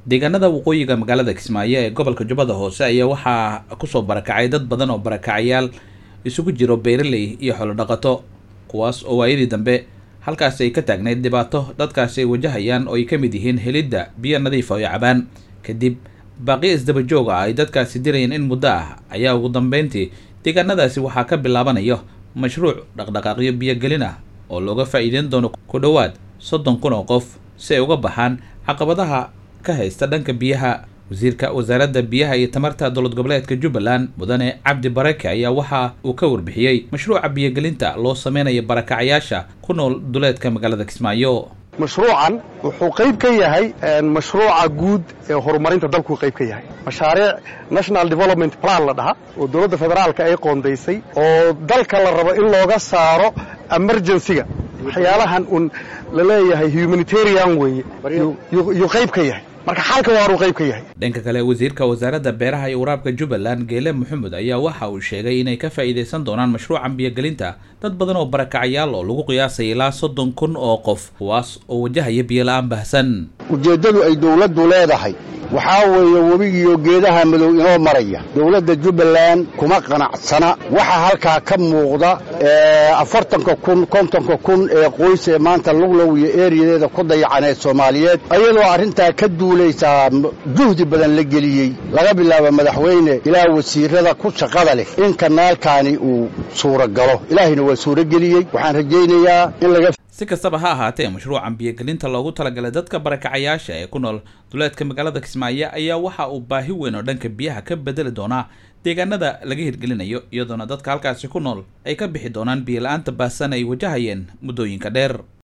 deegaanada waqooyiga magaalada kismaayo ee gobolka jubbada hoose ayaa waxaa kusoo barakacay dad badan oo barakacayaal isugu jiro beeraley iyo xoolodhaqato kuwaas oo waayadii dambe halkaasi ay ka taagnayd dhibaato dadkaasi ay wajahayaan oo ay ka mid yihiin helidda biyo nadiifa oo cabaan kadib baaqiyo isdaba joog ah ay dadkaasi dirayeen in muddo ah ayaa ugu dambeyntii deegaanadaasi waxaa ka bilaabanayo mashruuc dhaqdhaqaaqyo biyogelin ah oo looga faa'iideyn doono ku dhowaad soddon kun oo qof si ay uga baxaan caqabadaha ka haysta dhanka biyaha wasiirka wasaaradda biyaha iyo tamarta dowlad goboleedka jubbaland mudane cabdi barake ayaa waxa uu ka warbixiyey mashruuca biyogelinta loo sameynayo barakacayaasha ku nool duleedka magaalada kismaayo mashruucan wuxuu qayb ka yahay mashruuca guud ee horumarinta dalkuu qayb ka yahay mashaariic national development plan la dhaha oo dowladda federaalka ay qoondaysay oo dalka la rabo in looga saaro emergencyga waxyaalahan un la leeyahay humanitarian weeye yuu qayb ka yahay marka xalka waaruu qayb ka yahay dhanka kale wasiirka wasaaradda beeraha iyo waraabka jubbaland geele maxamed ayaa waxa uu sheegay inay ka faa'iidaysan doonaan mashruucan biyogelinta dad badan oo barakacayaal oo lagu qiyaasay ilaa soddon kun oo qof kuwaas oo wajahaya biyo la-aan baahsan ujeeddadu ay dowladdu leedahay waxaa weeye webigiiyo geedaha madow inoo maraya dowladda jubbaland kuma qanacsana waxaa halkaa ka muuqda afartanka kun kontonka kun ee qoys ee maanta luglow iyo eeriyadeeda ku dayacaneed soomaaliyeed ayadoo arrintaa ka duulaysaa juhdi badan la geliyey laga bilaabo madaxweyne ilaa wasiirada ku shaqada leh in kanaalkaani uu suuragalo ilaahayna waa suurageliyey waxaan rajaynayaa in laga si kastaba ha ahaatee mashruucan biyogelinta loogu talagalay dadka barakacayaasha ee ku nool duleedka magaalada kismaayo ayaa waxa uu baahi weyn oo dhanka biyaha ka bedeli doonaa deegaanada laga hirgelinayo iyadoona dadka halkaasi ku nool ay ka bixi doonaan biyo la-aanta baahsan ay wajahayeen muddooyinka dheer